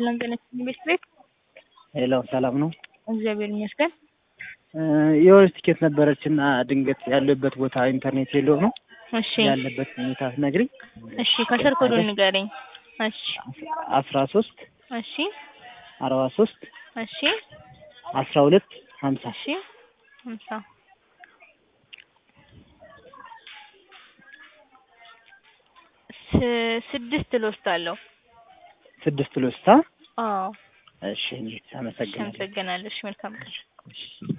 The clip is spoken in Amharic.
ሰላም ጤና ይስጥልኝ ቤት ቤት ሄሎ ሰላም ነው። እግዚአብሔር ይመስገን። የሆነች ትኬት ነበረች እና ድንገት ያለበት ቦታ ኢንተርኔት የለው ነው እሺ ያለበት ሁኔታ ነግሪኝ። እሺ ከስር ኮዱን ንገረኝ። እሺ አስራ ሶስት እሺ አርባ ሶስት እሺ አስራ ሁለት ሀምሳ እሺ ሀምሳ ስ- ስድስት ልወስዳለሁ። ስድስት ሎስታ አዎ እሺ እንዴት እሺ አመሰግናለሁ። አመሰግናለሁ። እሺ መልካም ቀን። እሺ